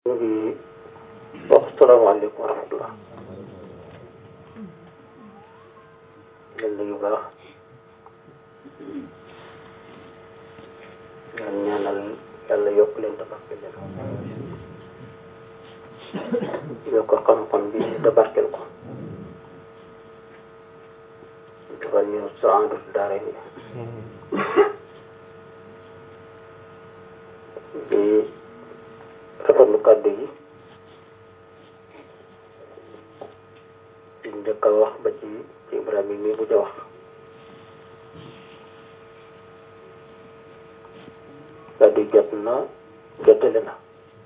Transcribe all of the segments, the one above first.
ñu ngi wax salaamaaleykum wa rahmatullah leen nuyu baax ñaan ñaanal yàlla yokk leen tabarkel leen yokk xam-xam bi tabarkel ko defal ñu saandut daara ni di rafetlu kàddu yi di njëkk a wax ba ci ci Ibrahima mi bu ja wax kàddu yi jot na jottale na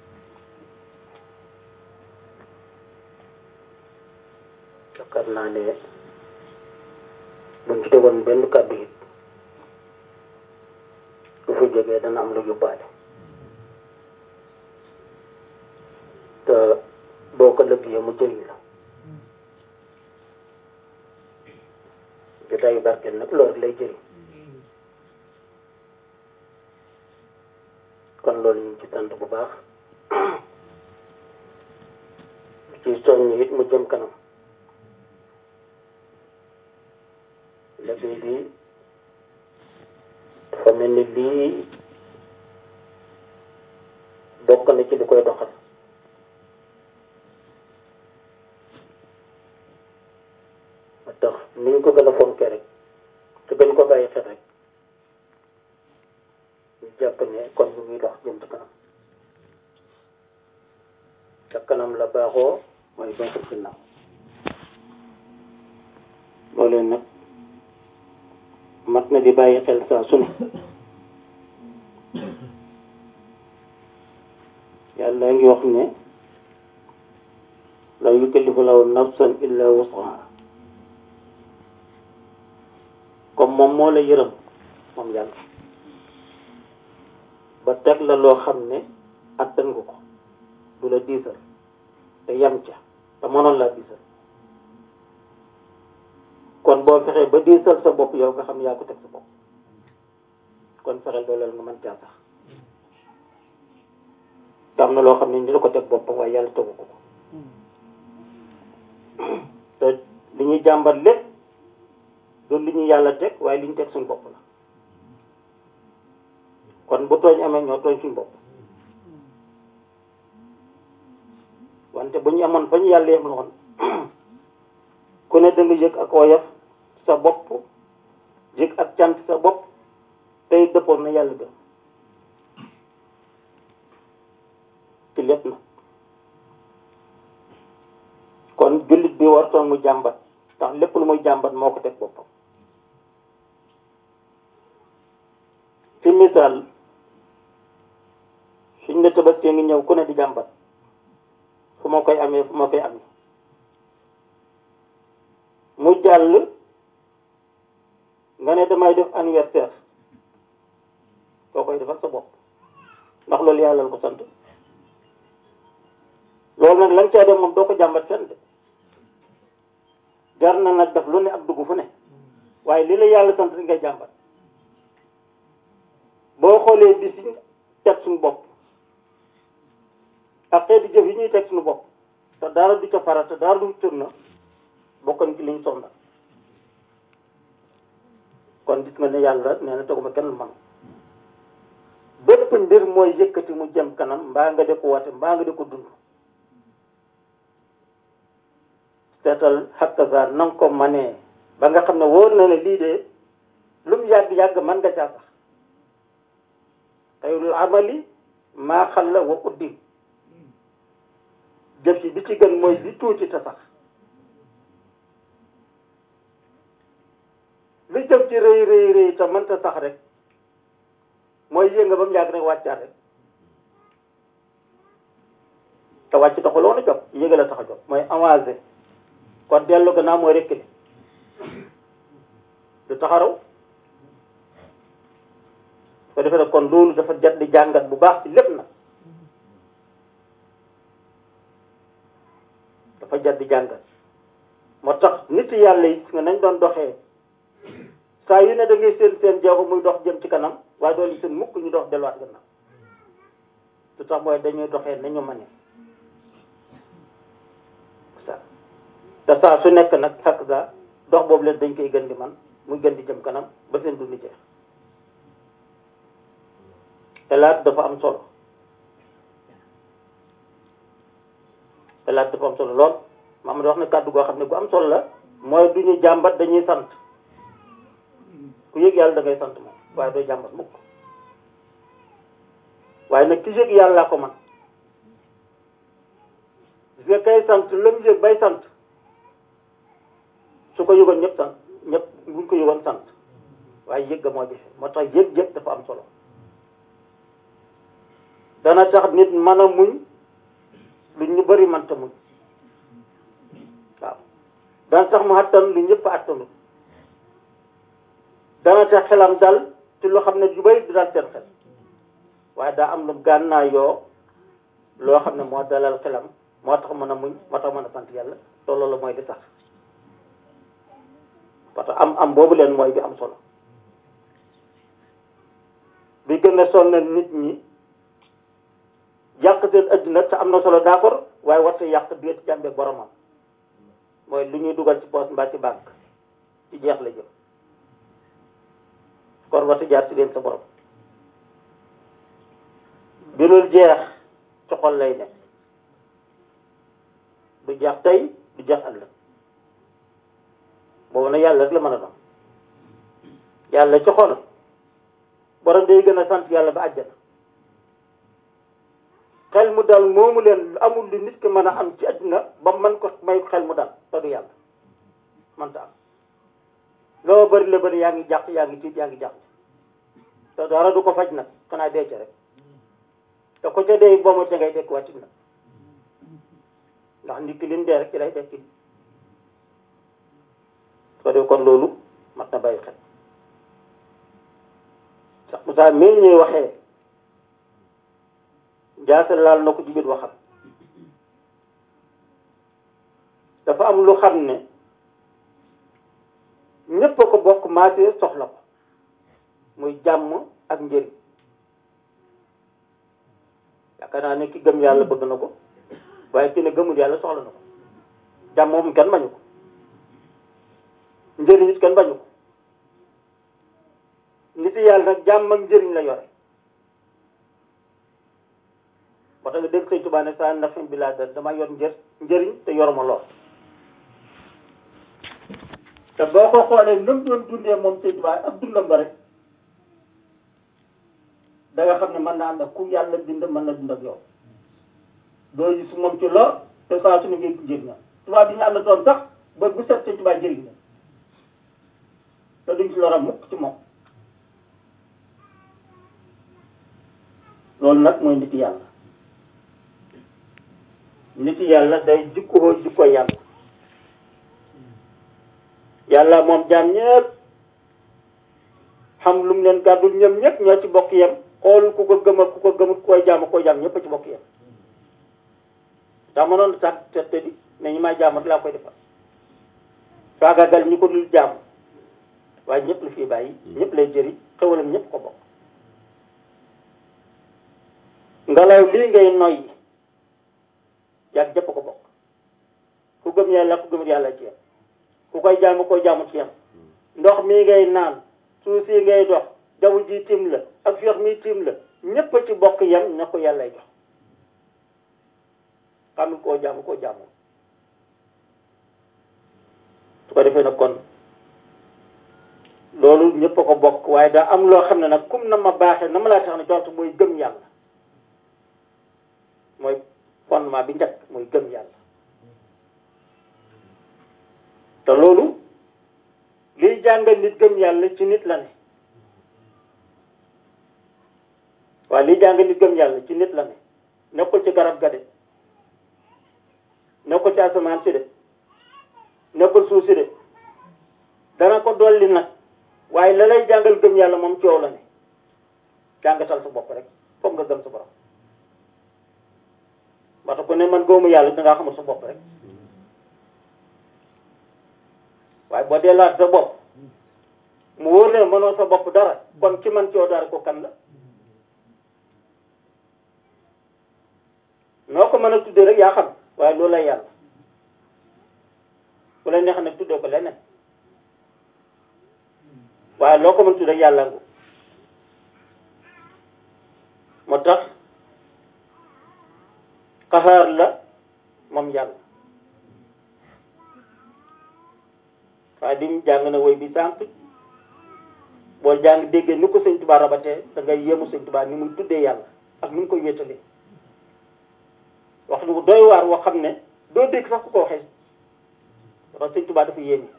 yaakaar naa ne buñ ci tegoon benn kàddu yi bu fa jógee dana am lu yóbbaale te boo ko lëggee mu jëriñ la jotaayu barkeel nag loolu lay jëriñ kon loolu ñu ngi ci sant bu baax ci soññ it mu jëm kanam liggéey bi dafa mel ni lii bokk na ci li koy doxal ma tax ni ñu ko gën a fonkee rek te gën ko bàyyi xel rek ñu jàpp ne kon ñu ngi dox jëm ci kanam ca kanam la baaxoo mooy baaxul ginnaaw loolu nag mat na di bàyyi xel saa su ne yàlla ngi wax ne la yukallifu lahu nafsan illa wus'aha comme moom moo la yërëm moom yàlla ba teg la loo xam ne attan nga ko du la diisal te yam ca te mënoon laa diisal kon boo fexee ba diisal sa bopp yow nga xam ne yaa ko teg sa bopp kon fexeel dooleel nga mën caa sax te am na loo xam ne ni la ko teg boppam waaye yàlla tegu ko ko te li ñuy jàmbat lépp du li ñu yàlla teg waaye li ñu teg suñu bopp la kon bu tooñ amee ñoo tooñ suñu bopp wante bu ñu amoon fa ñu yàlla yem loon ku ne da nga yëg ak woyof sa bopp yëg ak cant sa bopp tey dëppoon na yàlla gën ci lépp na kon jullit bi wartoon mu jàmbat ndax lépp lu muy jàmbat moo ko teg boppam ci misaal suñ ne tabaski ngi ñëw ku ne di jàmbat fu ma koy amee fu ma koy amee mu jàll nga ne damay def anniversaire soo koy defal sa bopp ndax loolu yàlla la ko sant loolu nag lañ caa def moom doo ko jàmbat fenn de jar na nag def lu ne ak dugg fu ne waaye li la yàlla sant di ngay jàmbat boo xoolee bis yi teg suñu bopp ak xeeti jëf yi ñuy teg suñu bopp te dara du ca farata dara du tur na bokkoon ci liñ sonda kon gis nga ne yàlla nee na teguma kenn man bépp mbir mooy yëkkati mu jëm kanam mbaa nga de ko wate mbaa nga de ko dund seetal xakkasaar na nga ko manee ba nga xam ne wóor na ne lii de lu mu yàgg-yàgg man nga caa sax xayrul amali maa xalla wa uddim jëf ci bi ci gën mooy bi tuuti te sax li jëf ci rëy rëy rëy te mënta sax rek mooy yënga ba mu yàgg rek wàccaat rek te wàcc taxul woon a jot yëga la tax a jot mooy avancé kon dellu gannaaw mooy rekk du taxaraw ko defee nag kon loolu dafa jot di jàngat bu baax ci lépp nag dafa jot di jàngat moo tax nit yàlla yi nga nañ doon doxee saa yu ne da ngay seen seen jeexu muy dox jëm ci kanam waaye doolu seen mukk ñu dox delluwaat gannaaw lu tax mooy dañuy doxee nañu mane te saa su nekk nag xakk ga dox boobu leen dañ koy gën di man muy gën di jëm kanam ba seen dund jeex xelaat dafa am solo xelaat dafa am solo lool maam wax ne kàddu goo xam ne gu am solo la mooy du ñu jàmbat dañuy sant ku yëg yàlla da ngay sant moom waaye doo jàmbat mukk waaye nag ki yëg yàlla ko man gis nga kay sant la mu yëg bay sant su ko yëgoon ñëpp sant ñëpp buñ ko yëgoon sant waaye yëg ga moo jafe moo tax yëg-yëg dafa am solo dana tax nit mën a muñ lu ñu bari mënta muñ waaw dana tax mu àttan lu ñëpp àttanut dana tax xelam dal ci loo xam ne yu bari du dal seen xel waaye daa am lu gànnaa yoo loo xam ne moo dalal xelam moo tax mën a muñ moo tax mën a sant yàlla te loolu mooy di sax parce que am am boobu leen mooy bi am solo bi gën a sonal nit ñi yàq seen adduna te am na solo d'accord waaye warta yàq biir jàmbe boromam mooy lu ñuy dugal ci poche mbaa ci banque ci jeex la jëm kon warta jaar ci leen sa borom bi dul jeex ci xol lay nekk du jeex tey du jeex ëllëg boobu nag yàlla rek la mën a doon yàlla ci xol borom day gën a sant yàlla ba àjjana xel mu dal moomu leen amul lu nit ki mën a am ci àddina ba man ko may xel mu dal te du yàlla mënta am loo bëri la bëri yaa ngi jàq yaa ngi tiit yaa ngi jàq te dara du ko faj nag xanaa dee ca rek te ko ca dee boo ma ca ngay dekk wàcc nag ndax nit ki lim dee rek ci lay dekki ko dee kon loolu mat na bàyyi xel sax Moussa mii ñuy waxee jaase laal na ko ci biir waxam dafa am lu xam ne ñépp a ko bokk maasee soxla ko muy jàmm ak njëriñ yaakaar naa ne ki gëm yàlla bëgg na ko waaye ki ne gëmul yàlla soxla na ko jàmm moom kenn bañu ko njëriñ it kenn bañu ko nit yàlla nag jàmm ak njëriñ la yore moo tax nga dégg sëñ Tuubaa ne saa nafin bi laa dal dama yor njër njëriñ te yoruma lool te boo ko xoolee nam doon dundee moom sëñ Tuubaa ak dundam ba rek da nga xam ne mën naa ànd ak ku yàlla bind mën na dund ak yow doo gis moom ci lor te saa su ne ngay jëriñ na tubaab bi ñu ànd doon sax ba bu set sëñ Tuubaa jëriñ na te duñ ci loram mukk ci moom loolu nag mooy nit yàlla nit yàlla day jikkoo jikko yàlla yàlla moom jaam ñëpp xam lu mu leen gàddul ñoom ñëpp ñoo ci bokk yem xool ku ko gëm ak ku ko gëmut koy jaam koy jaam ñëpp a ci bokk yem daa mënoon sax te te di mais ñi may jaamat laa koy defal faagagal ñi ko dul jaam waaye ñëpp la fii bàyyi ñëpp lay jëriñ xewalam ñëpp ko bokk ngelaw lii ngay noyyi yàgg jëpp ko bokk ku gëm yàlla ku gëmut yàlla ci yem ku koy jaamu koy jaamu ci yem ndox mii ngay naan suuf si ngay dox jaww ji tiim la ak fiix mi tiim la ñépp ci bokk yem na ko yàllay jox xam koo jaamu koo jaamu su ko defee nag kon loolu ñépp a ko bokk waaye daa am loo xam ne nag kum na ma baaxee na ma laa tax ne jox mooy gëm yàlla mooy fondement bi njëkk mooy gëm yàlla te loolu liy jàngal nit gëm yàlla ci nit la ne waaye liy jàngal nit gëm yàlla ci nit la ne nekkul ci garab ga de nekkul ci asamaan si de nekkul suuf si de dana ko dolli nag waaye la lay jàngal gëm yàlla moom coow la ne jàngatal sa bopp rek foog nga gëm sa borom waxta ku ne man gëmu yàlla dangaa xamul sa bopp rek waaye boo dellaat sa bopp mu wóor ne mënoo sa bopp dara kon ki man coo dara ko kan la noo ko mën a tuddee rek yaa xam waaye loolu lay yàlla ku la neex nag tuddee ko leneen waaye loo ko mën tuddee yàlla ngu moo tax xaxaar la moom yàlla waaye di mu jàng na woy bi sànq boo jàng déggee ni ko sëñ Tuubaa rabatee da ngay yéemu sëñ Tuubaa ni muy tuddee yàlla ak ni mu koy wéetalee wax lu doy waar woo xam ne doo dégg sax ku ko waxee parce que sëñ Tuubaa dafa yéeme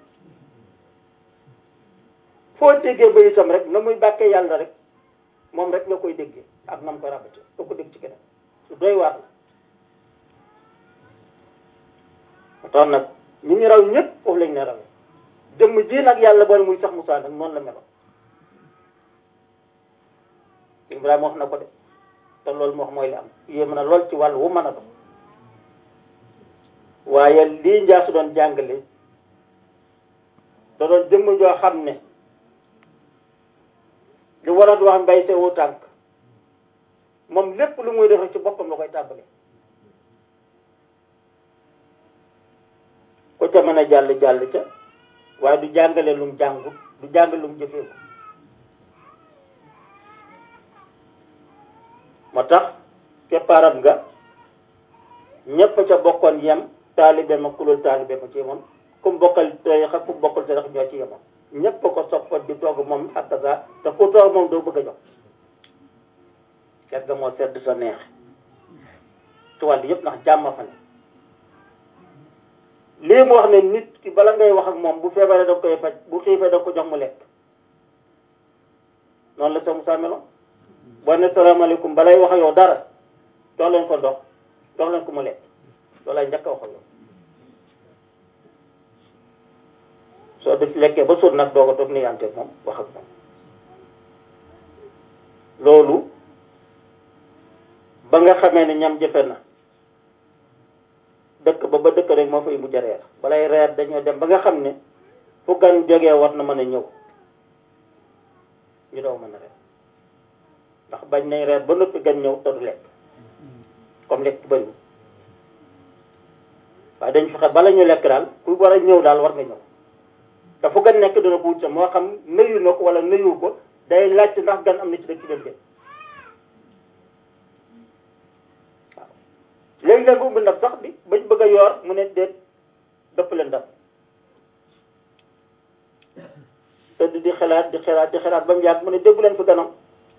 foo déggee ba itam rek na muy bàkkee yàlla rek moom rek nga koy déggee ak na mu koy rabatee doo ko dégg ci keneen lu doy waar la moo tax nag ñi ñu raw ñëpp foofu lañ ne rawee jëmm ji nag yàlla boole muy sax Moussa nag noonu la meloon Ibrahima wax na ko de te loolu moo wax mooy li am yéem na lool ci wàllu wu mën a doon waaye lii njaa su doon jàngale da doon jëmm joo xam ne li waroon wax mbay sewu tànk moom lépp lu muy def ci boppam la koy tàmbale ko ca mën a jàll jàll ca waaye du jàngale lum jàngut du jàngale lum jëfee ko moo tax keppaaram nga ñépp ca bokkoon yem taalibe ma kulul taalibe ma ci yemoon ku bokkal tariixa ku bokkal tariixa ñoo ci yemoon ñépp ko soppat di togg moom ak sa te ku toog moom doo bëgg a jox ket ga moo sedd sa neex ci wàll yëpp ndax jàmm fa ne lii mu wax ne nit ki bala ngay wax ak moom bu feebaree da koy faj bu xiifee da ko jox mu lekk noonu la sa Musaa meloon boo ne salaamaaleykum balay wax ak yow dara jox leen ko ndox jox leen ko mu lekk loolu lay njëkk a wax ak yow soo def lekkee ba suur nag doog a toog ni yante moom wax ak moom loolu ba nga xamee ne ñam jëfe na dëkk ba ba dëkk rek moo fay mujj a reer balay reer dañoo dem ba nga xam ne fu gan jógee war na mën a ñëw ñu doo mën a reer ndax bañ nañ reer ba noppi gan ñëw te du lekk comme lekk bëriwul waaye dañ fexe bala ñu lekk daal ku war a ñëw daal war nga ñëw te fu gan nekk dina ko wut sa moo xam nuyu na ko wala nuyu ko day laajte ndax gan am na ci dëkk ci dem waaw léegi-léeg ubbi ndab sax bi bañ bëgg a yoor mu ne déet dëpp leen ndab tëdd di xalaat di xalaat di xalaat ba mu yàgg mu ne déggu leen fi ganam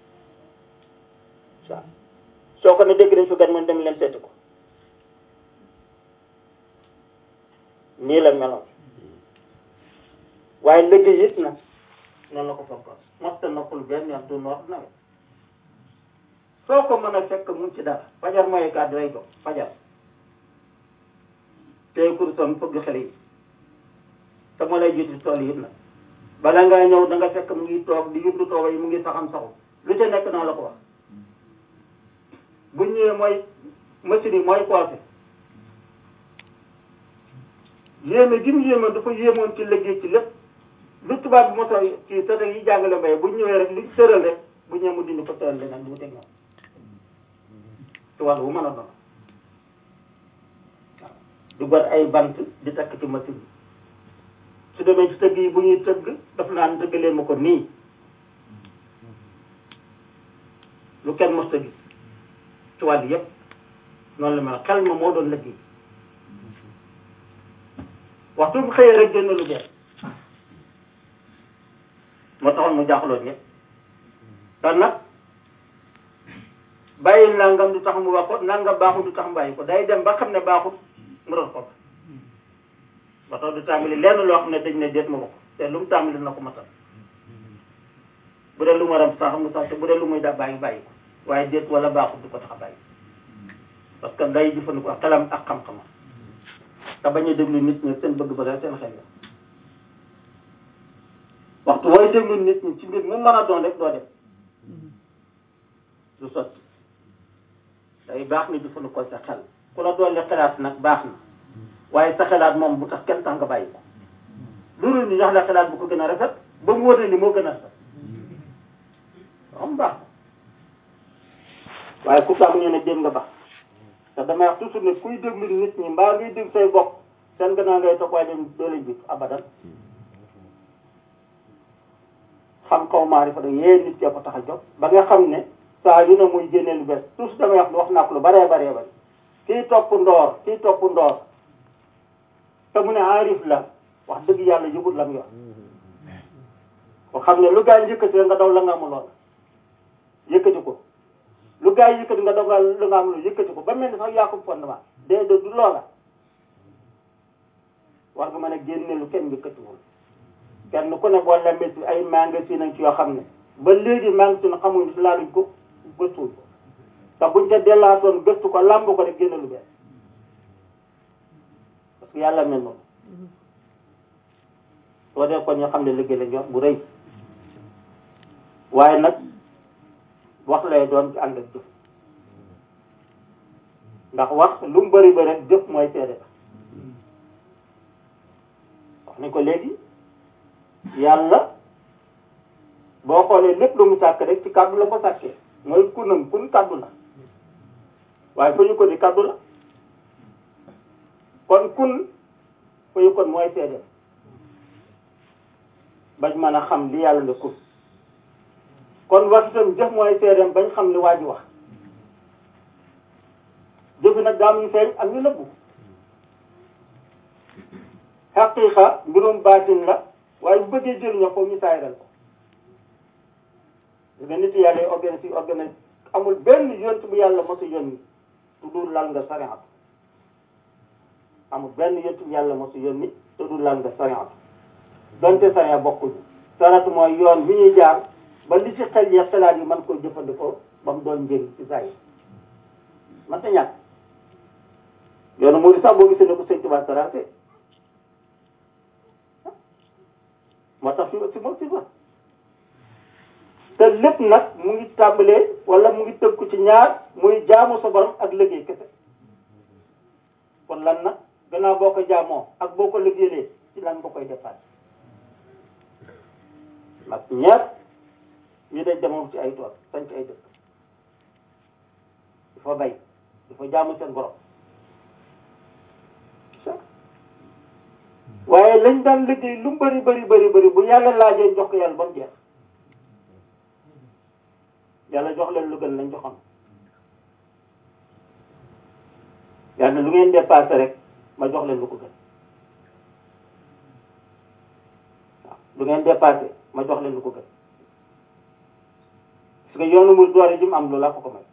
waaw soo ko ne dégg nañ fi gan mu dem leen seeti ko nii la meloon waaye liggéey it nag noonu la ko fokkoon mosta noppul benn yoon du noor nawet soo ko mën a fekk mu ci dara fajar mooy kàddu lay jox fajar tey kurusam fëgg xale yi te moo lay jiitu tool yi it nag bala ngaa ñëw da nga fekk mu ngi toog di yutlu tooba yi mu ngi saxam saxu lu ca nekk naa la ko wax bu ñëwee mooy machine yi mooy coiffé yéeme gi mu yéemoon dafa yéemoon ci liggéey ci lépp lu tubaab bi moso ci sata yi jàngale mbay bu ñëwee rek li tëral rek bu ñëwee mu dindi ko tëral leneen du mu teg ñoom ci wàll wu mën a doon waaw du got ay bant di takk ci machine bi su demee ci tëgg yi bu ñuy tëgg daf naan tëggalee ma ko nii lu kenn mos tëgg ci wàll yëpp noonu la mel xel ma moo doon liggéey waxtu bu xëyee rek génn lu bees moo taxoon mu jaaxaloon ñëpp kon nag bàyyi nangam du tax mu wax ko nangam baaxul du tax mu bàyyi ko day dem ba xam ne baaxul mu doon ko ba tax du tàmbali lenn loo xam ne dañ ne déet ma wax te lu mu tàmbali na ko matal bu dee lu mu war a sax mu sax te bu dee lu muy da bàyyi bàyyi ko waaye déet wala baaxul du ko tax a bàyyi parce que day jëfandikoo xelam ak xam-xamam te bañ a déglu nit ñi seen bëgg-bëgg seen xel la waxtu wooy déglu nit ñi ci mbir mu mën a doon rek doo dem du sotti day baax ni jëfandikoo sa xel ku la doole xelaat nag baax na waaye sa xelaat moom bu tax kenn tax nga bàyyi ko loolu ñu jox la xelaat bu ko gën a rafet ba mu wóor ni moo gën a rafet am baax waaye ku baax ñu ne jéem nga baax te damay wax toujours ne kuy déglu nit ñi mbaa ngay déglu say bopp seen gannaaw ngay topp waaye dañ doo leen jiitu abadan xam kaw maarifa da yee nit kee ko tax a jóg ba nga xam ne saa yu ne muy génne lu bees tous damay wax wax naa ko lu baree baree bari kii topp ndoor kii topp ndoor te mu ne aarif la wax dëgg yàlla yëgut lam yor ko xam ne lu gaa yi yëkkati nga daw la nga amuloon yëkkati ko lu gaa yi yëkkati nga daw la nga amul yëkkati ko ba mel ni sax yaa ko fondement dee de du loola war nga mën a génne lu kenn yëkkatiwul kenn ku ne boo lembee ci ay magasin nañ ci yoo xam ne ba léegi magasin xamuñu si laaluñ ko gëstuwuñ ko te buñ ca dellaatoon gëstu ko làmb ko rek génne lu bees parce que yàlla mel noonu soo dee kon ñu xam ne liggéey lañ yor bu rëy waaye nag wax lay doon ci ànd ak jëf ndax wax lu mu bëri bëri rek jëf mooy seede wax nañ ko léegi yàlla boo xoolee lépp lu mu sàkk rek ci kàddu la ko sàkkee mooy kunam kun kàddu la waaye fa ñu ko di kàddu la kon kun fa ñu kon mooy seede bañ mën a xam li yàlla ne kun kon wax itam jëf mooy seedeem bañ xam li waa ji wax jëfi nag daam ñu feeñ ak ñu nëbbu xaqiiqa mbirum baatin la waaye bu bëggee jëriñoo foofu ñu saayral ko nga nit yàlla yi organise yi organise amul benn yont bu yàlla mosu yónni te du lal nga sariatu amul benn yont bu yàlla mosu yónni te du lal nga sariatu donte saria bokkuñu sariatu mooy yoon bi ñuy jaar ba li ci xel yi xelaat yi mën koo jëfandikoo ba mu doon njëriñ ci saa yi man ta ñàkk yoonu moo di sax boo gisee ne ko sëñ Tuubaa saraate moo tax fi si moom si fa te lépp nag mu ngi tàmbalee wala mu ngi tëggu ci ñaar muy jaamu sa borom ak liggéey kese kon lan nag gannaaw boo ko jaamoo ak boo ko liggéeyee ci lan nga koy dépassé nag ñaar ñu dañ demoon ci ay tool sañ ci ay dëkk dafa bay dafa jaamu seen borom waaye lañ daan liggéey lu mu bëri bëri bëri bëri bu yàlla laajee jox ko yàlla ba mu jeex yàlla jox leen lu gën lañ joxoon yàlla lu ngeen dépassé rek ma jox leen lu ko gën waaw lu ngeen dépassé ma jox leen lu ko gën parce que yoonu mu doole ji mu am loolu laa ko ko may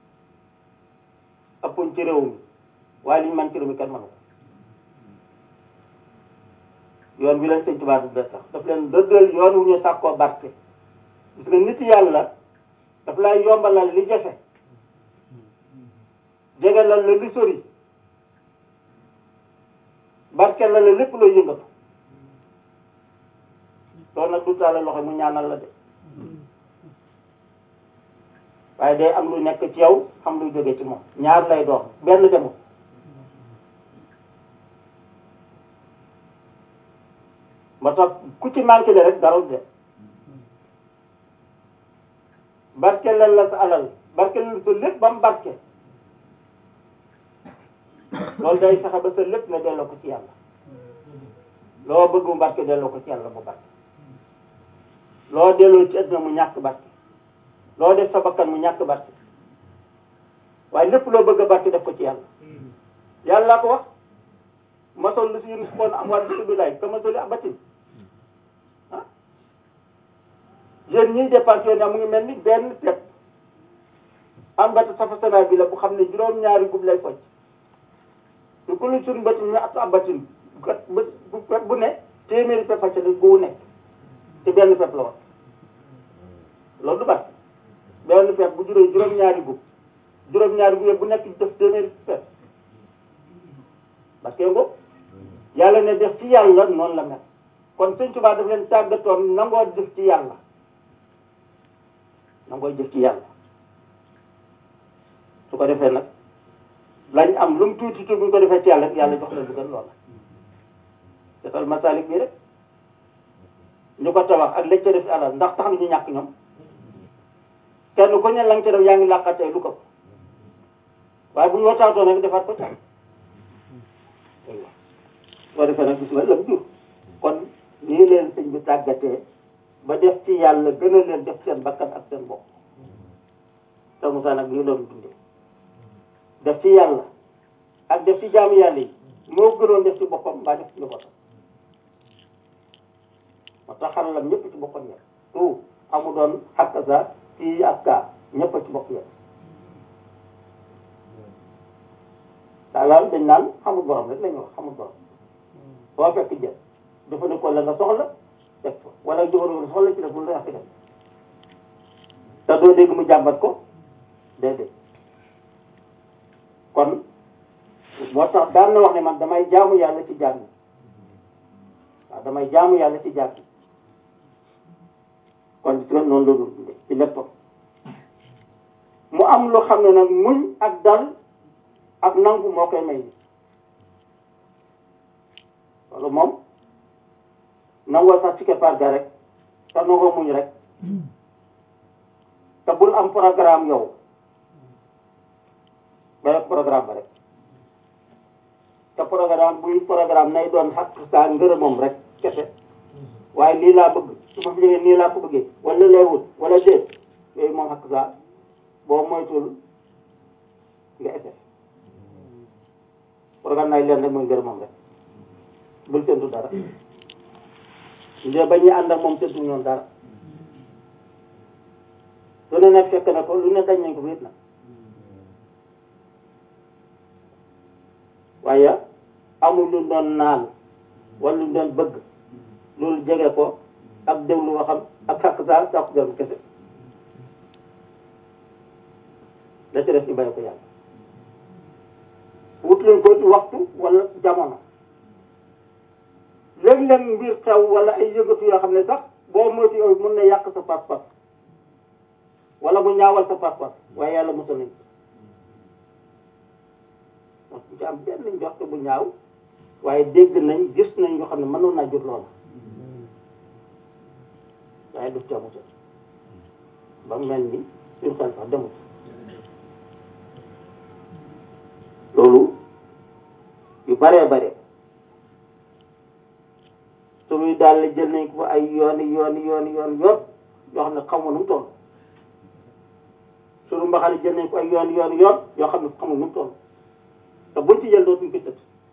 ëppuñ ci réew mi waaye liñ man ci réew mi kenn mënu ko yoon bi leen sëñ Tuubaa du sax daf leen dëggal yoon wu ñu sàkkoo barke parce que nit yàlla daf lay yombalal li jafe jegalal la li sori barke la la lépp looy yëngatu loolu nag du tàllal loxo mu ñaanal la de waaye day am lu nekk ci yow xam lu jóge ci moom ñaar lay doon benn demul moo tax ku ci manqué le rek dara de barke leen la sa alal barke leen sa lépp ba mu barke loolu day fexe ba sa lépp nga delloo ko ci yàlla loo bëgg mu barke delloo ko ci yàlla mu barke loo delloo ci àdduna mu ñàkk barke loo def sa bakkan mu ñàkk barke waaye lépp loo bëgg a barke def ko ci yàlla yàlla ko wax masol lu si yun xoon am war bi lay ka masoli abatin ah jeunes ñiy dépense yoon mu ngi mel ni benn pepp am bata safa sana bi la bu xam ne juróom-ñaari gub lay focc lu ko lu suñ batin ñu at abatin gat bu pepp bu ne téeméeri pepp a ca ne gu nekk ci benn pepp la wax loolu du barke benn pepp bu juróom juróom-ñaari gub juróom-ñaari gub yëpp bu nekk def téeméeri pepp parce que ngo yàlla ne def ci yàlla noonu la mel kon sëñ Tuubaa daf leen tàggatoon nangoo def ci yàlla nangoo def ci yàlla su ko defee nag lañ am lu mu tuuti tuuti bu ñu ko defee ci yàlla yàlla jox leen lu gën loola defal masalik bi rek ñu ko tabax ak lañ ca def ci alal ndax tax na ñu ñàkk ñoom kenn ku ne lañ ca def yaa ngi làqatee lu ko waaye bu ñu waxtaatoon rek defaat ko ca soo defee nag gis nga lam jur kon nii leen sëñ bi tàggatee ba def ci yàlla gën a leen def seen bakkan ak seen bopp te Moussa nag nii loolu dundee def ci yàlla ak def ci jaamu yàlla yi moo gënoon def ci boppam mbaa def ci njabootam moo tax xaralam ñëpp ci boppam yem tout amu doon xàq sa fii ak kaa ñëpp ci bopp yem daal dañ naan xamul borom rek la ñuy wax xamul borom boo fekk jël jëfandikoo la nga soxla def ko wala jëfandikoo la soxla ci def lu la yàq def te doo dégg mu jàmbat ko déedéet kon moo tax daan na wax ne man damay jaamu yàlla ci jaam yi waaw damay jaamu yàlla ci jaam yi kon gis nga noonu la doon dundee ci léppam mu am lu xam ne nag muñ ak dal ak nangu moo koy may ni loolu moom nangoo sax ci keppaar ga rek te nangoo muñ rek te bul am programme yow ba rek programme ba rek te programme buy programme nay doon xaq saa ngërëmam rek kese waaye lii laa bëgg su ma fi jógee nii laa ko bëggee wala lay wut wala déet yooyu moom xaq saa boo moytul nga effet programme nay leen rek mooy ngërëmam rek bul séntu dara ndee ba ñuy ànd ak moom séntu ñoom dara lu ne nag fekk na ko lu ne dañ nañ ko wéet na waaye amul lu doon naan wala lu doon bëgg loolu jege ko ak déglu waxam ak xàq saa sàkku gërëm kese la ci def ñu bàyyi ko yàlla wut leen ko ci waxtu wala jamono léeg-léeg mbir xew wala ay yëngatu yoo xam ne sax boo moytu yow mën na yàq sa pas-pas wala mu ñaawal sa pas-pas waaye yàlla mosal nañ donc bu ci am benn njort bu ñaaw waaye dégg nañ gis nañ yoo xam ne mënoon naa jur loola waaye du ca mosal ba mel ni suñu xel sax demut loolu yu baree bare suñuy daal la jël nañ ko fa ay yooni yooni yooni yoon yoon yoo xam ne xamu nu mu toll suñu mbaxale jël nañ ko ay yoon yoon yoon yoo xam ne xamu nu mu toll te buñ ci jël dootuñ ko tëdd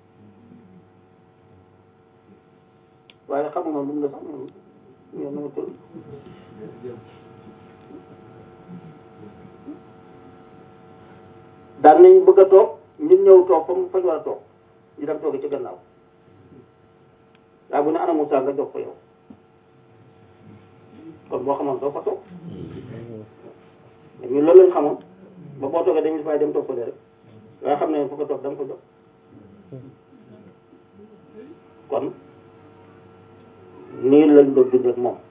waaye xamu noonu lu mu la sax ñoom ñoom nu mu toll daan nañ bëgg a toog ñun ñëw toog fa mu fañ war a toog ñu dem toogi ci gannaaw waaye bu ne ana Moussa nga jox ko yow kon boo xamoon doo fa toog mais ñun loolu lañ xamoon ba boo toogee dañuy fay dem toog fële rek waaye xam ne fu ko toog da nga ko jox kon nii lañ doon dund ak moom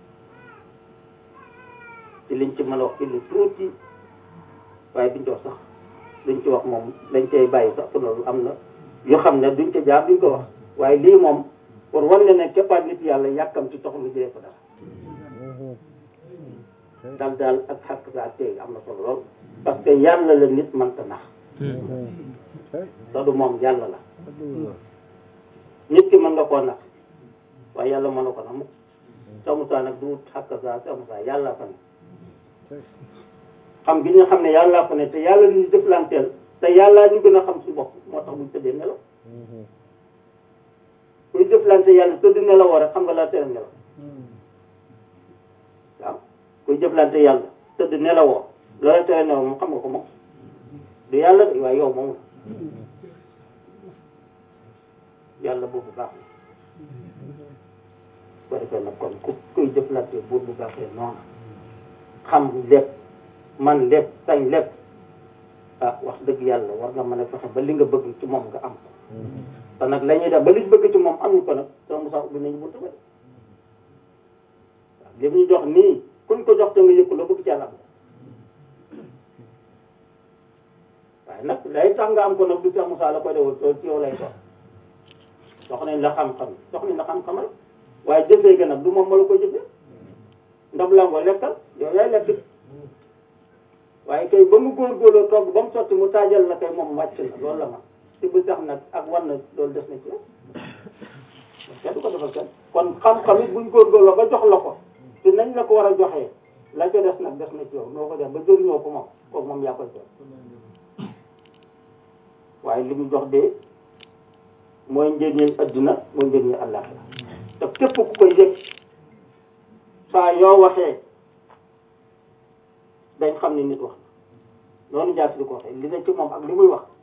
ci liñ ci mën a wax ci lu tuuti waaye duñ ci wax sax duñ ci wax moom dañ cay bàyyi sax loolu am na yoo xam ne duñ ca jaar duñ ko wax waaye lii moom pour wan ne ne képpaat nit yàlla yàkkam ci taxul nga jëlee ko dara dal daal ak xàq saa tey am na solo lool parce que yàlla la nit mënta nax te du moom yàlla la nit ki mën nga koo nax waaye yàlla mën na ko nax mukk sa Musaa nag du xàq saa sa Musaa yàlla fa ne xam gi ñu xam ne yàlla fa ne te yàlla ñu jëflanteel te yàlla ñu gën a xam si bopp moo tax buñ tëddee nelaw kuy jëflante yàlla tëdd nelawoo rek xam nga laa tere nelaw waaw kuy jëflante yàlla tëdd nelawoo loola tere nelaw moom xam nga ko moom du yàlla de waaye yow moom la yàlla boobu baax na ko defee nag kon ku kuy jëflante buur bu baaxee noonu xam lépp man lépp sañ lépp ah wax dëgg yàlla war nga mën a fexe ba li nga bëgg ci moom nga am ko te nag la ñuy def ba liñ bëgg ci moom amuñ ko nag soo Musaa ubbi nañu buntu ba de waaw li ñu jox nii kuñ ko jox te nga yëkku la bëgg ci yàlla am ko waaye nag lay tax nga am ko nag du Seex Musaa la koy defal loolu ci yow lay doon jox nañ la xam-xam jox nañ la xam-xam rek waaye jëfee ga nag du moom ma la koy jëfee ndab la nga lekkal yow yaay lekk waaye kay ba mu góorgóorloo togg ba mu sotti mu taajal la kay moom wàcc na loolu la man ci bu sax nag ak war na loolu des na ci yow kenn du ko defal kenn kon xam-xam it buñ góorgóorloo ba jox la ko te nañ la ko war a joxee la ca des nag des na ci yow noo ko def ba jëriñoo ko moom kooku moom yaa koy def waaye li mu jox de mooy njëriñal adduna mooy njëriñal àllaaxira te képp ku koy yëg saa yoo waxee dañ xam ne nit wax noonu jaar si di ko waxee li ne ci moom ak li muy wax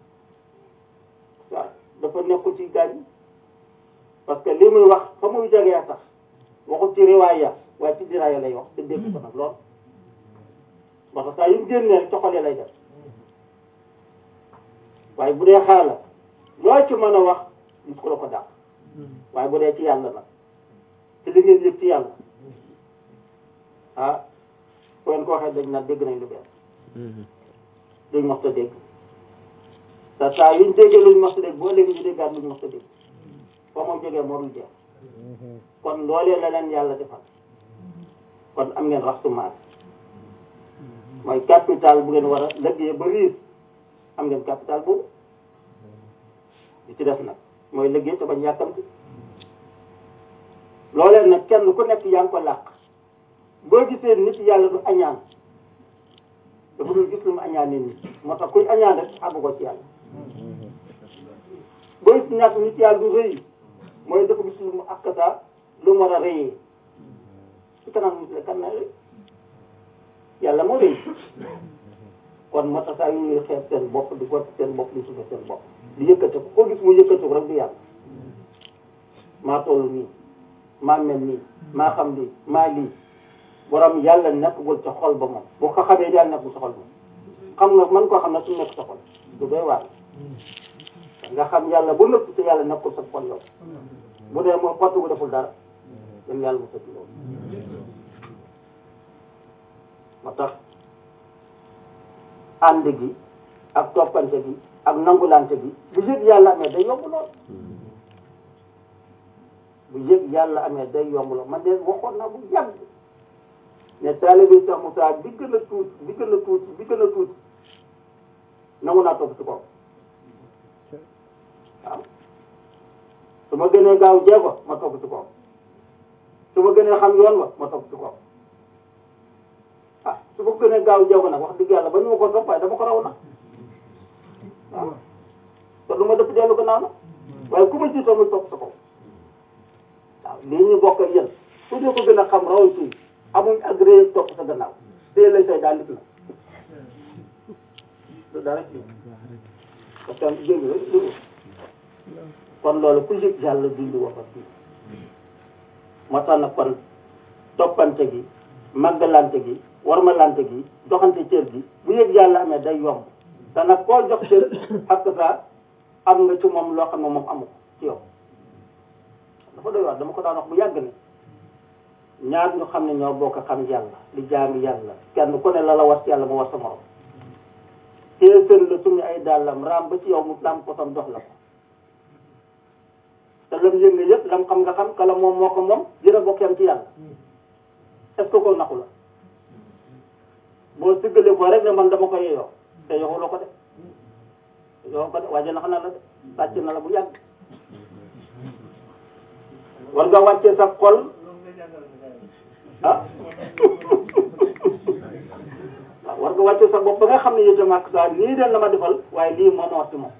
waaw dafa nekkul ci gaañ parce que li muy wax fa muy jegee sax waxul ci riwaaya waaye ci diraaya lay wax te dégg ko nag lool parce que saa yu mu génnee ci xol yi lay def waaye bu dee xaala loo ci mën a wax gis ko la ko dàq waaye bu dee ci yàlla nag te li ngeen yëg ci yàlla ah soo leen ko waxee dañ naan dégg nañ lu bees luñ mos a dégg te saa yuñ déggee luñ mos a dégg boo léegi ñu déggaat luñ mos a dégg foo moom jógee moo dul jeex kon loolee la leen yàlla defal kon am ngeen raxtu maas mooy capital bu ngeen war a liggéey ba riis am ngeen capital boobu li ci def nag mooy liggéey te bañ yàkkamti loolee nag kenn ku nekk yaa ngi ko làq boo gisee nit yàlla du añaan dafa dul gis lu mu añaanee nit moo tax kuy añaan rek àggu ko ci yàlla boo gis ñàkk nit yàlla du rëy mooy dafa gis lu mu akkata lu mu war a rëyee ci kanam nit la kan na rëy yàlla moo rëy kon moo tax saa yu ñuy xeeb seen bopp di gott seen bopp di suufe seen bopp di yëkkate ko koo gis mu yëkkate ko rek du yàlla maa toll nii maa mel nii maa xam lii maa lii borom yàlla nekkagul ca xol ba moom boo ko xamee yàlla nekkul sa xol moom xam nga man koo xam ne su nekk sa xol du doy waar nga xam yàlla bu nëpp te yàlla nekkul sa xol yow bu dee mooy xottu bu deful dara dem yàlla mu sëti loolu moo tax ànd gi ak toppante gi ak nangulante gi bu yëg yàlla amee day yomb lool bu yëg yàlla amee day yomb lool man de waxoon naa bu yàgg ne taalibe Cheikh Moussa bi gën a tuuti bi gën a tuuti bi gën a tuuti nangu naa topp ci kaw waaw su ma gënee gaaw jéego ma topp ci kaw su ma gënee xam yoon wa ma topp ci kaw ah su ma gënee gaaw jéego nag wax dëgg yàlla ba ñu ma ko topp waaye dama ko raw nag waaw te lu ma dëpp dellu gannaaw na waaye ku ma jiitoo muy topp sa kaw waaw lii ñu bokk ak yéen ku ñu ko gën a xam raw ci amuñ agré topp sa gannaaw téye lay say daal lit na lu dara ci parce que jéngi rek lu kon loolu ku yëg yàlla dindi waxat bi moo tax nag kon toppante gi màggalante gi warmalante gi doxante cër gi bu yëg yàlla amee day yomb te nag koo jox cër ak sa am nga ci moom loo xam ne moom amu ko ci yow dafa doy wax dama ko daan wax bu yàgg ne ñaar ñu xam ne ñoo bokk xam yàlla di jaami yàlla kenn ku ne la la war ci yàlla mu war sa morom téye sën la sumi ay dàllam raam ba ci yow mu lam ko tam dox la ko te lam yëg nga yëpp lam xam nga xam kala moom moo ko moom dina bokk yam ci yàlla est ce que ko naxu la boo siggalee ko rek ne man dama ko yeyoo te yoxuloo ko de yow ko de waaye nax na la de sàcc na la bu yàgg war nga wàccee sa xol ah waaw war nga wàccee sa bopp ba nga xam ne itam ak saa lii den la ma defal waaye lii moo ma war ci moom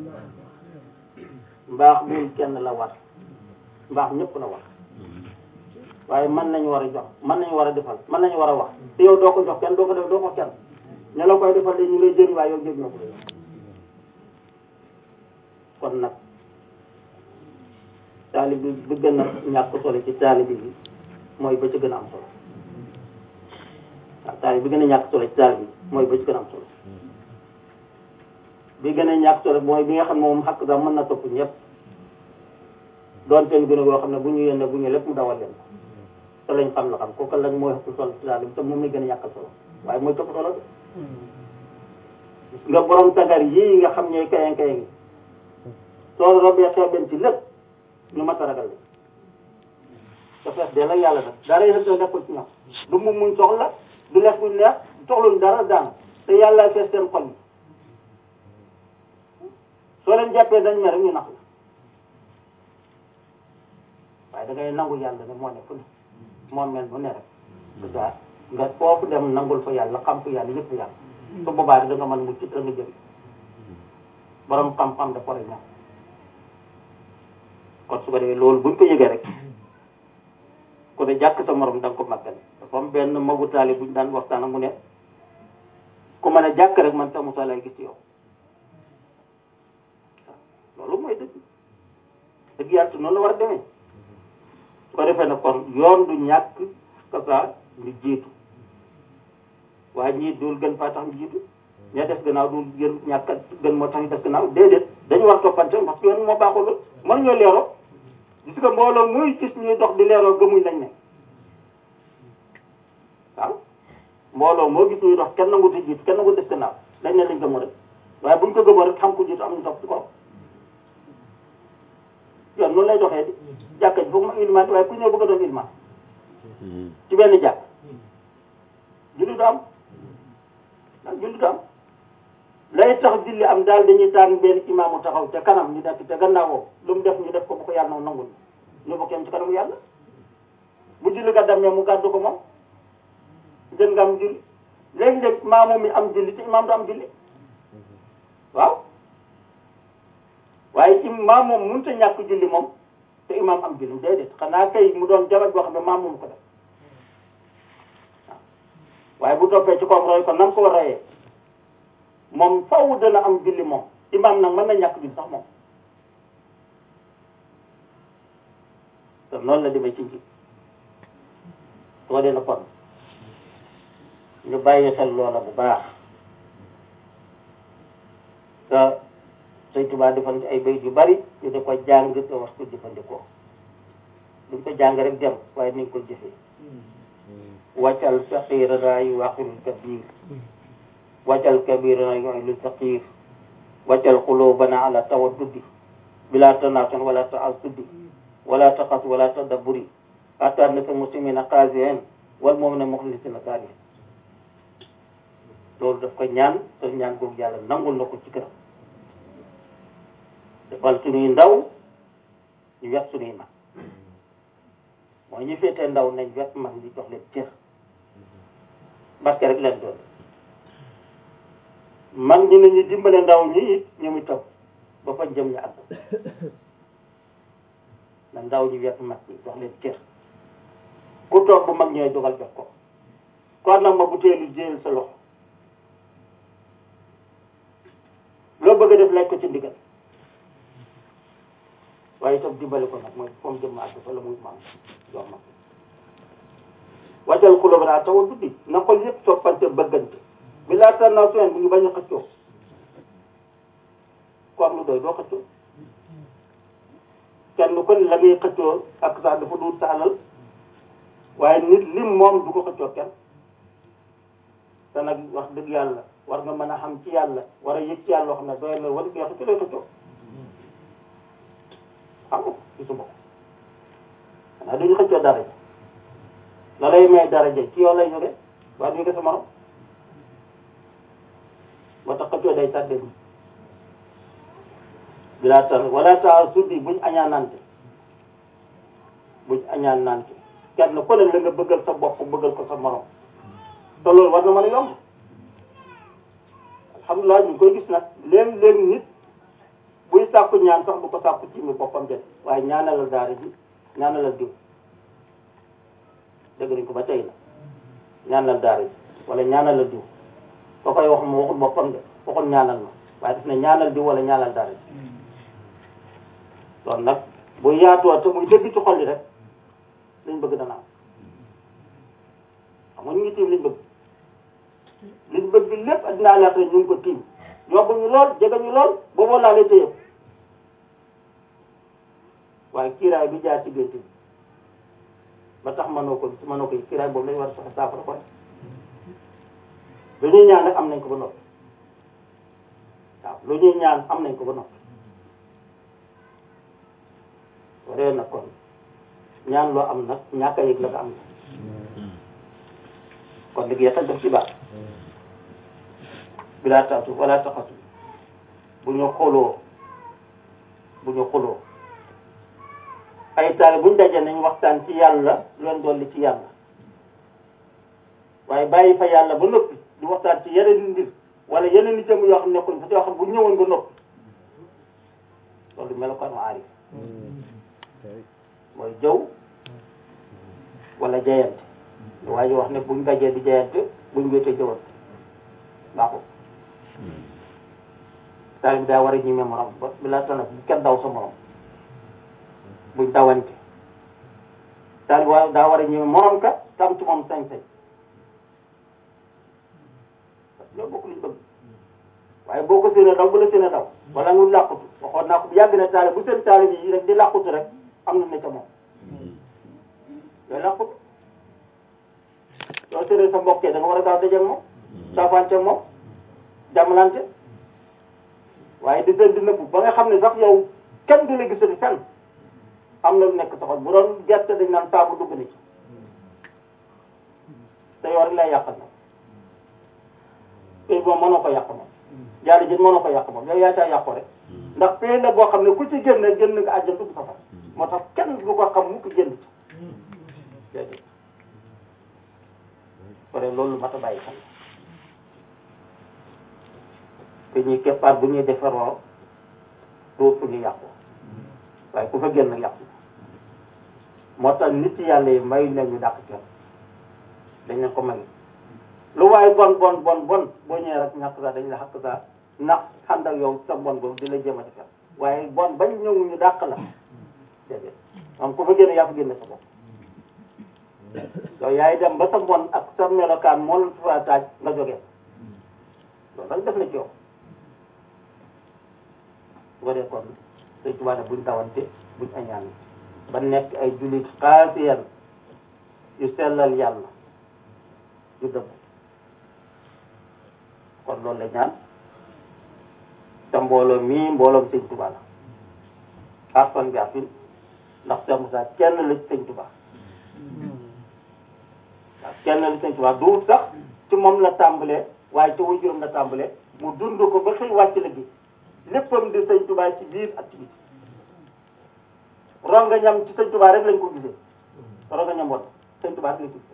mbaax bul kenn la war mbaax ñëpp la war waaye mën nañu war a jox mën nañu war a defal mën nañu war a wax te yow doo ko jox kenn doo ko def doo ko kenn ña la koy defal de ñu lay jëriñ waaye yow jëriñ ko kon nag taalib bi bi gën a ñàkk solo ci taalib bi mooy ba ci gën a am solo waaw taalib bi gën a ñàkk solo ci taalib bi mooy ba ci gën a am solo bi gën a ñàkk solo mooy bi nga xam ne moom xàq sax mën na topp ñëpp doon seen gën a goo xam ne bu ñu yéene bu ñu lépp mu dawal leen te lañ xam la xam kooku lañ mooy xëpp solo ci taalib bi te moom la gën a ñàkk solo waaye mooy topp solo de nga borom tagar yii nga xam ñooy kayang kayang soo robee xeeben ci lépp ñu mat a ragal la te fees de la yàlla nag dara yëpp da nekkul ci ñoom du mu muñ soxla du lekk buñ neex soxluñ dara daan te yàlla fees seen xol yi soo leen jàppee dañ mer rek ñu nax la waaye da ngay nangu yàlla ne moo ne fu ne moo mel bu ne rek c'est ça nga foofu dem nangul fa yàlla xam fa yàlla yëpp yàlla su boobaa da nga mën mucc da nga jël borom xam-xam dafa war a ñàkk kon su ko defee loolu buñ ko yëgee rek ku ne jàkk sa morom da nga ko màggal dafa am benn magu taali buñ daan waxtaan ak mu ne ku mën a jàkk rek man sa Moussa lay gis ci yow loolu mooy dëgg dëgg yàlla noonu la war a demee su ko defee nag kon yoon du ñàkk kasa ñu jiitu waaye ñii dul gën faa tax ñu jiitu ña des gannaaw dul gën ñàkk gën moo tax ñu des gannaaw déedéet dañu war toppante parce que yoon moo baaxul mën ñoo leeroo gis nga mbooloo muy gis ñuy dox di leeroo gëmuñ lañ ne waaw mbooloo moo gis ñuy dox kenn nangu di jiitu kenn nangu des gannaaw dañ ne lañ gëmoo rek waaye buñ ko gëmoo rek xam ko jiitu am ñu topp ci kaw yoon noonu lay doxee di jàkka ji foog ma ilmaan waaye ku ñëw bëgg a doon ilmaan ci benn jàkk julli du am ndax julli du am lay tax julli am daal dañuy tànn benn imaamu taxaw te kanam ñu nekk te gannaawoo lu mu def ñu def ko bu ko yàlla na nangul ñu bokk yam ci kanamu yàlla bu julli ga demee mu gàddu ko moom jën nga am julli léegi-léeg maamu mi am julli te imaam du am julli waaw waaye imaam moom mënut a ñàkk julli moom te imaam am julli déedéet xanaa kay mu doon jabar boo xam ne maam moom ko def waaye bu toppee ci koom roy ko nam ko war a rayee moom faw dana am julli moom imaam nag mën na ñàkk julli sax moom te noonu la demee ci nji soo dee na kon ñu bàyyi xel loola bu baax te Sëñ Tuubaa defal ci ay bayt yu bari ñu di ko jàng te wax ko jëfandikoo duñ ko jàng rek dem waaye nañ ko jëfee wàccal faqirana yu waqirul kabir wàccal kabirana yu'ilul faqir wàccal qulubana ala tawaddudi bila tanasun wala ta'assudi wala taqas wala tadabburi hatta naka muslimina qaasiin wal mu'minina mukhlisina saalihin loolu daf ko ñaan te ñaan googu yàlla nangul na ko ci këram defal suñuy ndaw ñu wet suñuy mag mooy ñu féetee ndaw nañ wet mag di jox leen cër parce que rek leen doon mag ñi nañu dimbale ndaw ñi it ñu muy topp ba fa jëm ñu àgg na ndaw ñi wet mag ñi jox leen cër ku toog bu mag ñooy dogal jox ko kon nag ma bu teelu jéel sa loxo loo bëgg a def lekk ko ci ndigal waaye itam dimbale ko nag mooy foom jëm àgg fa la muy maam jox ma wàccal xulóo ba tawa duddi na xol yëpp soppante bëggante bi laa tar naa suen bu ñu bañ a xëccoo ku am lu doy doo xëccoo kenn ku ne la ngay xëccoo ak sax dafa duut sa alal waaye nit lim moom du ko xëccoo kenn te nag wax dëgg yàlla war nga mën a xam ci yàlla war a yëg ci yàlla loo xam ne doy na war nga xëccoo lay xëccoo xam nga gisu bopp xanaa duñu xëccoo dara ji la lay may dara ji ci yow lay jóge waaye du jóge sa morom moo tax xëccoo day tàddee ni bilaa tar wala taa suddi buñ añaanante buñ añaanante kenn ku ne la nga bëggal sa bopp bëggal ko sa morom te loolu war na mën a yomb alhamdulilah ñu ngi koy gis nag léeg-léeg nit buy sàkku ñaan sax du ko sàkku ci mi boppam de waaye ñaanalal daara ji ñaanalal diw dégg nañ ko ba tey la ñaanal daara ji wala ñaanalal diw soo koy wax mu waxul boppam de waxul ñaanal ma waaye daf ne ñaanal diw wala ñaanal daara ji loolu nag bu yaatoo te muy dëgg ci xol yi rek liñ bëgg dana am xam nga ñu ngi tiim liñ bëgg liñ bëgg lépp addinaa laata ñu ngi ko tiim yóbbu ñu lool jege ñu lool booboo laa lay téye waaye kiiraay bi jaar ci gént bi ba tax mënoo ko mënoo ko kiiraay boobu lañ war a soxla saafara ko rek lu ñuy ñaan rek am nañ ko ba noppi waaw lu ñuy ñaan am nañ ko ba noppi waree nag kon ñaan loo am nag ñàkk a yëg la nga am na kon léegi yàqal def ci baax bilaa taatu wala taxatu bu ñu xooloo bu ñu xuloo ay taale buñ dajee nañ waxtaan ci yàlla leen dolli ci yàlla waaye bàyyi fa yàlla ba noppi di waxtaan ci yeneen mbir wala yeneen i jëm yoo xam ne nekkuñ fa yoo xam bu ñëwoon ba noppi loolu melokaan ma aarif mooy jëw wala jayante lu waaye wax ne buñ dajee di jayante buñ wéetee jëwante baaxul taal bi daa war a ñime morom ba bi laa tana bu kenn daw sa morom buñ dawante taal bi waa daa war a ñime morom ka tam ci moom sañ-sañ ñoo bokk luñ bëgg waaye boo ko séenee daw bu la séenee daw wala nga làqutu waxoon naa ko bu yàgg na taale bu seen taale bi rek di làqutu rek am na ne ca moom yooyu làqutu soo séenee sa mbokkee da nga war a gaaw dajeeg moom saafante moom jàmmalante waaye di dënd nëbbu ba nga xam ne sax yow kenn du la gisati fenn am na lu nekk soxal bu doon gerte dañ naan saabu dugg na ci te yow rek lay yàqal nag pay moom mënoo ko yàq moom jaari jën mënoo ko yàq moom yow yaa caa yàqu rek ndax pay la boo xam ne ku ci génn génn nga àjjal dugg safar moo tax kenn du ko xam mukk génn ci déedéet pare loolu mat a bàyyi xel te ñuy keppaat bu ñuy defaroo doo fu ñu yàqu waaye ku fa génn yàqu moo tax nit yàlla yi may nañu dàq kenn dañ leen ko may lu waaye bon bon bon bon boo ñëwee rek ñàkk saa dañ la xàq saa ndax ànd ak yow sa bon boobu di la jéem a defar waaye bon bañ ñëw ñu dàq la déedéet moom ku fa génn yaa fa génne sa bopp yow yaay dem ba sa bon ak sa melokaan moo la fa taaj nga jógee loolu rek def na ci yow bu ko dee kon sëñ Tuubaa ne buñ tawante buñ añaan ba nekk ay jullit xaasiyan yu sellal yàlla yu dëgg kon loolu la ñaan te mbooloo mii mbooloom sëñ Tuubaa la arfan bi arfin ndax Cheikh Moussa kenn la ci sëñ Tuubaa waaw kenn la ci sëñ Tuubaa du sax ci moom la tàmbalee waaye ci waajuram la tàmbalee mu dund ko ba xëy wàcc la gi léppam di sëñ Tuubaa ci biir ak ci biti ronga ñam ci sëñ Tuubaa rek lañ ko gisee ronga ñam woon sëñ Tuubaa rek lañ ko gisee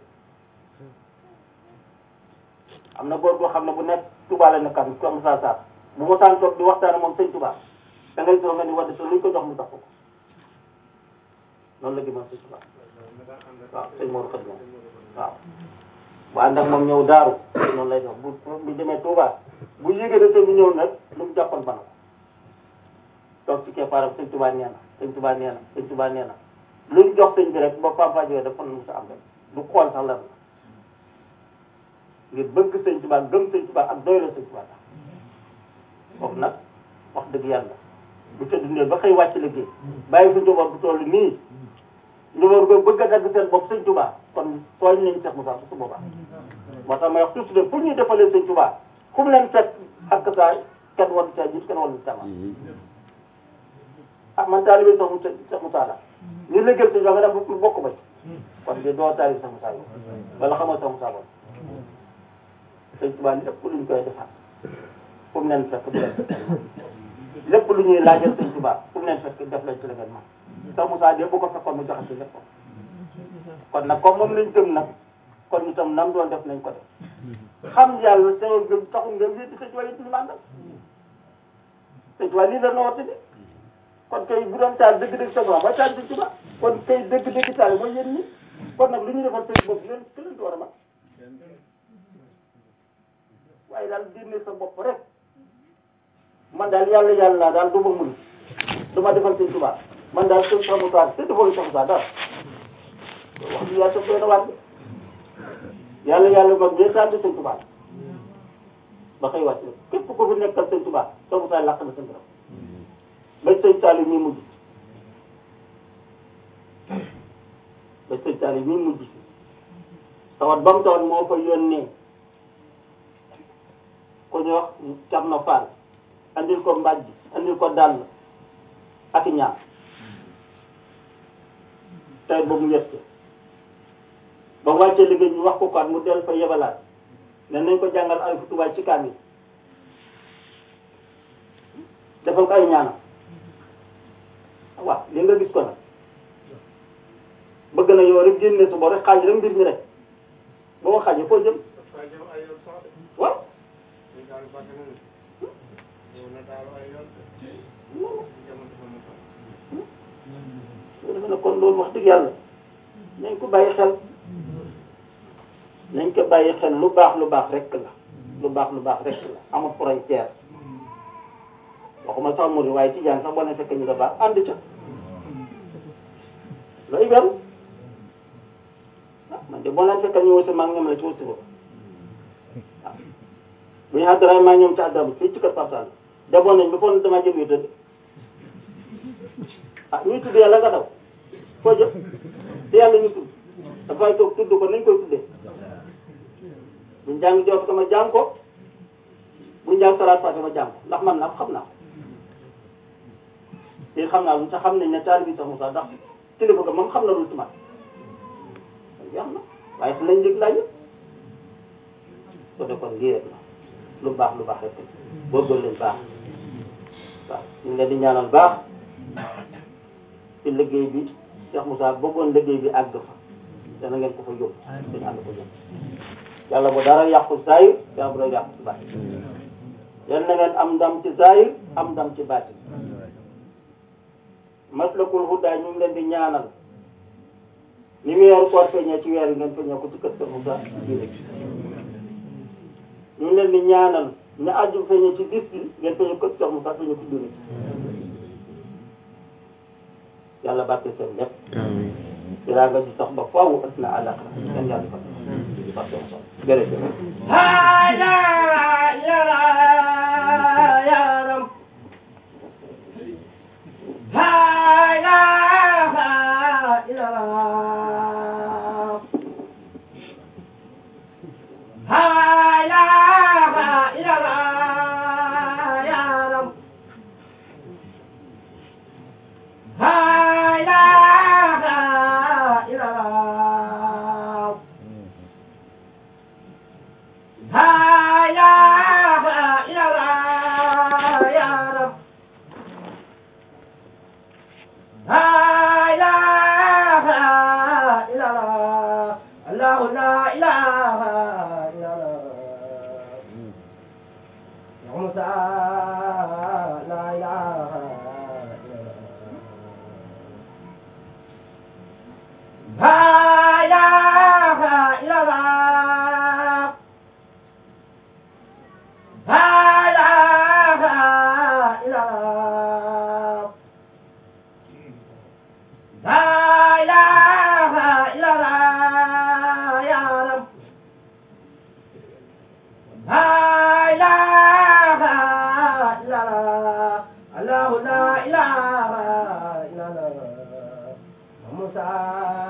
am na góor goo xam ne bu nekk Tuubaa la nekkaan comme ça ça bu mu saan toog di waxtaan moom sëñ Tuubaa da ngay soo nga ni wadd te luñ ko jox mu tax ko noonu la gëmoon sëñ Tuubaa waaw sëñ Modou Khady waaw bu ànd ak moom ñëw daaru noonu lay def bu bu demee Tuubaa bu yéegee de sëñ bi ñëw nag lu mu jàppoon bana ko toog ci keppaaram sëñ Tuubaa nee na sëñ Tuubaa nee na sëñ Tuubaa nee na luñ jox sëñ bi rek ba Papa Diop dafa nu sa am rek du xool sax lan la ngir bëgg sëñ Tuubaa gëm sëñ Tuubaa ak doy la sëñ Tuubaa tax foofu nag wax dëgg yàlla bu ca dundee ba xëy wàcc liggéey bàyyi fi njaboot bu toll nii njaboot ko bëgg a dagg seen bopp sëñ Tuubaa kon tooñ nañ Cheikh Moussa su boobaa moo tax may wax toujours de fu ñuy defalee sëñ Tuubaa fu mu leen fekk ak saa kenn war caa jiit kenn war caa ah man taalibe sax mu Cheikh Moussa la ñu liggéey sëñ Tuubaa nga dem bu bokk ba kon de doo taalibe Cheikh Moussa yi wala xamoo Cheikh Moussa boobu sëñ Tuubaa lépp luñ koy defar fu mu leen fekk du leen lépp lu ñuy laajal sëñ Tuubaa fu mu leen fekk def lañ ci la ngeen man Cheikh Moussa de bu ko fekkoon mu joxe ci lépp kon nag comme moom lañ gëm nag kon itam nam doon def nañ ko def xam yàlla sewal gëm taxul nga wéeti sëñ Tuubaa yi ñu mandal sëñ Tuubaa lii la noote bi kon kay bu doon taal dëgg-dëgg sa borom mooy taal sëñ Tuubaa kon kay dëgg-dëgg taal mooy yéen ñi kon nag lu ñu defal sëñ bopp yéen ki leen ci war a man waaye daal génne sa bopp rek man daal yàlla yàlla daal du ma mun du ma defal sëñ Tuubaa man daal sëñ Cheikh Moussa te defal Cheikh Moussa daal wax bi yaa sa doy na waat yàlla yàlla mag ngeen daal di sëñ Tuubaa ba xëy wàcc képp ku fi nekkal sëñ Tuubaa Cheikh Moussa làq na sëñ borom ba sëñ Saliou mi mujj ba sëñ Saliou mi mujj tawat ba mu tawat moo fa yónnee ku ñu wax Thierno Fall andil ko mbàjj andil ko dàll ak ñaar tey ba mu yett ba mu wàccee liggéey ñu wax ko ko mu del fa yebalaat ne nañ ko jàngal ay futubaay ci kaamil defal ko ay ñaanam waaw li nga gis ko nag bëgg na yow rek génne su bo rek xaaj rek mbir mi rek boo ko xaajee foo jëm waaw dafa ne kon loolu wax dëgg yàlla nañ ko bàyyi xel nañ ko bàyyi xel lu baax lu baax rek la lu baax lu baax rek la amul frontière waxuma sax muri waaye tijaan sax boo ne fekk ñu da baax ànd ca looy beru ah man de boo leen fekk ñu wësi maa ngi ñoom la ci wësi boobu waaw bu ñu àddaraay maa ñoom ci àddara fii ci kër Papsal demoon nañ ba foog ne damaa jëm yu tëdd ah ñuy tudd yàlla nga daw foo jëm te yàlla ñu tudd dafay toog tudd ko nañ koy tuddee buñ jàng jot ko ma jàng ko buñ jàng salaat fàtte ma jàng ko ndax man naa ko xam naa ko te xam naa lu sax xam nañ ne taal bi sax Moussa ndax kilifa ga moom xam na lu ci man kon jeex na waaye fu lañ dégg laaj ko defoon lii rek la lu baax lu baax rek góorgóorlu leen baax waaw ñu ngi leen di ñaanal baax ci liggéey bi Cheikh Moussa bëggoon liggéey bi àgg fa dana ngeen ko fa yóbbu dañu ànd ko yóbbu yàlla bu dara yàqu saayir yàlla bu dara yàqu ci baati yal na ngeen am ndam ci saayir am ndam ci baati maslakul hudaa ñu ngi leen di ñaanal ni weeru koor feeñee ci weer yi ngeen feeñee ko ci kër Cheikh Moussa bii ñu ngi leen di ñaanal ne aju feeñee ci bis bi ngeen feeñee ko Cheikh Moussa feeñee ko jullit yàlla barke seen lépp dinaa nga ci sax ba faaw ëpp na àllaxira kenn yàlla fa barke Moussa jërëjëf Hada yara yaram Hada yara Hada yara yaram Hada yara Haya ila ya Rab Haya ila Allah la ilaha illa Allah Ya Musa la ilaha illa Allah Haya ila Allah لا إله إلا الله لا إله إلا الله يا رب لا إله إلا الله الله لا إله إلا الله موسى